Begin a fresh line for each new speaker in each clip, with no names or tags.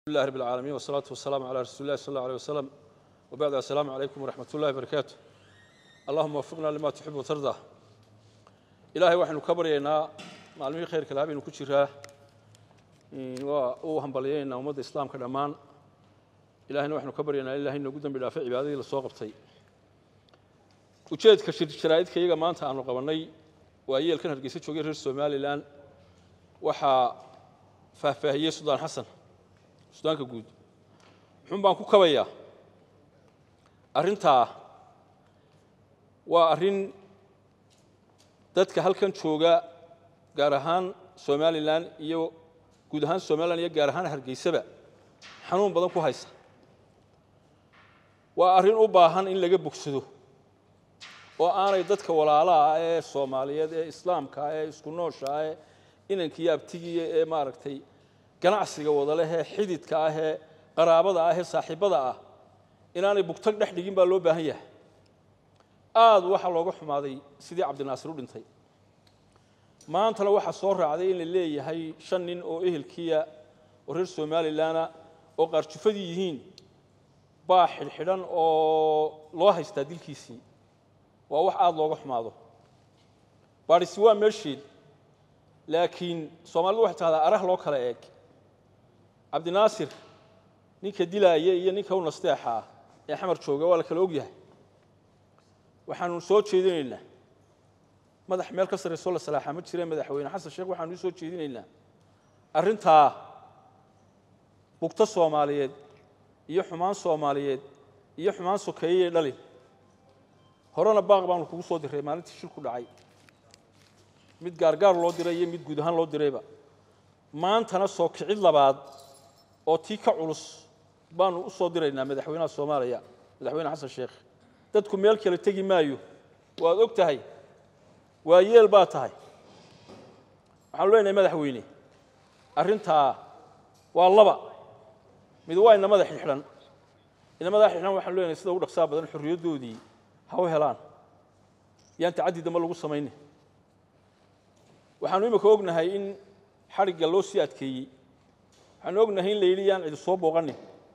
لله رب العالمين والصلاة والسلام على رسول الله صلى الله عليه وسلم وبعد السلام عليكم ورحمة الله وبركاته اللهم وفقنا لما تحب وترضى إلهي وحن كبرينا معلمين خير كلامي نكتشرها waa u hambalyaynaa ummadda islaamka dhammaan ilahayna waxaynu ka baryaynaa ilaahay noogu dambi dhaafay cibaadadii la soo qabtay ujeedka sharaa'idka iyaga maanta aanu qabannay waa yeelkan hargeysa joogay reer somalilan waxaa faahfaahiyey sudaan xasan sudaanka guud muxuun baan ku kabayaa arrintaa waa arrin dadka halkan jooga gaar ahaan somalilan iyo guud ahaan somalilan iyo gaar ahaan hargeysaba xanuun badan ku haysa waa arrin u baahan in laga bogsado oo aanay dadka walaalaha ah ee soomaaliyeed ee islaamka ah ee isku noosha ah ee inankiiyo abtigiiya ee maaragtay ganacsiga wadaleh ee xididka ah ee qaraabada ah ee saaxiibbada ah inaanay bugtag dhex dhigin baa loo baahan yahay aad waxaa looga xumaaday sidii cabdinaasir u dhintay maantana waxaa soo raacday in la leeyahay shan nin oo ehelkiya oo reer somalilanna oo qaarjufadii yihiin baa xidhxidhan oo loo haystaa dilkiisii waa wax aada looga xumaado baadhisi waa meesheed laakiin soomaalidu waxay tahdaa arah loo kala eeg cabdinaasir ninka dilaaya iyo ninka u nasteexa ah ee xamar jooga waa la kala og yahay waxaanu soo jeedinaynaa madax meel ka sarraysoo la salaaxa ma jireen madaxweyne xasan sheekh waxaanu u soo jeedinaynaa arrintaa bugto soomaaliyeed iyo xumaan soomaaliyeed iyo xumaan sokeeyey dhalin horena baaq baanu kugu soo diray maalintii shilku dhacay mid gaargaar loo diray iyo mid guud ahaan loo dirayba maantana soo kicid labaad oo tii ka culus baanu u soo diraynaa madaxweynaha soomaaliya madaxweyne xasan sheekh dadku meel kale tegi maayo waad og tahay waa yeel baa tahay waxaanu leenahay madaxweyne arrintaa waa laba mid waa inamada xidhxidhan inamadaa xidhxidhan waxaanu leenahay sida ugu dhaqsaa badan xorriyaddoodii ha u helaan yaan tacaddi dambe lagu samaynin waxaanu imika ognahay in xadhigga loo sii adkeeyey waxaanu ognahay in la yidhi yaan cidi soo booqanin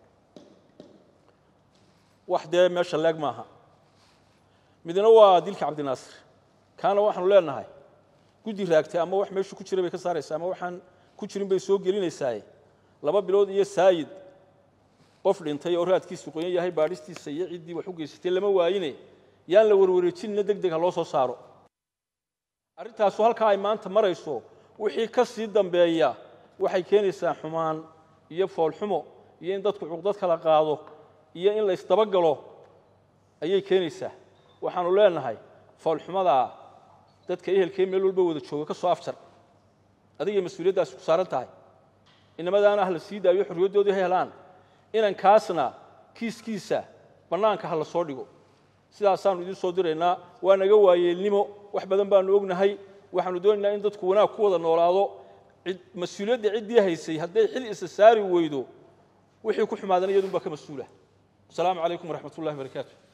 wax dee meesha leeg maaha midna waa dilka cabdinaasir kaana waxaanu leenahay guddi raagtay ama wax meeshu ku jira bay ka saaraysaa ama waxaan ku jirin bay soo gelinaysaaye laba bilood iyo saayid qof dhintay oo raadkiisu qoyan yahay baadhistiisa iyo ciddii wax u geysatay lama waayine yaan la warwareejinina deg deg ha loo soo saaro arrintaasu halkaa ay maanta marayso wixii ka sii dambeeya waxay keenaysaa xumaan iyo foolxumo iyo in dadku cuqdad kala qaado iyo in la isdabagalo ayay keenaysaa waxaanu leenahay foolxumadaa dadka ehelkee meel walba wada jooga ka soo afjar adigay mas-uuliyaddaasi ku saaran tahay inamadaana ah la sii daayo xorriyaddoodii ha helaan inankaasna kiiskiisa bannaanka ha la soo dhigo sidaasaanu idiin soo diraynaa waa naga waayeelnimo wax badan baanu ognahay waxaanu doonaynaa in dadku wanaag ku wada noolaado mas-uuliyadda ciddii haysay hadday xil isa saari weydo wixii ku xumaadana iyadun baa ka mas-uula asalaamu calaykum waraxmat ullahi barakaatu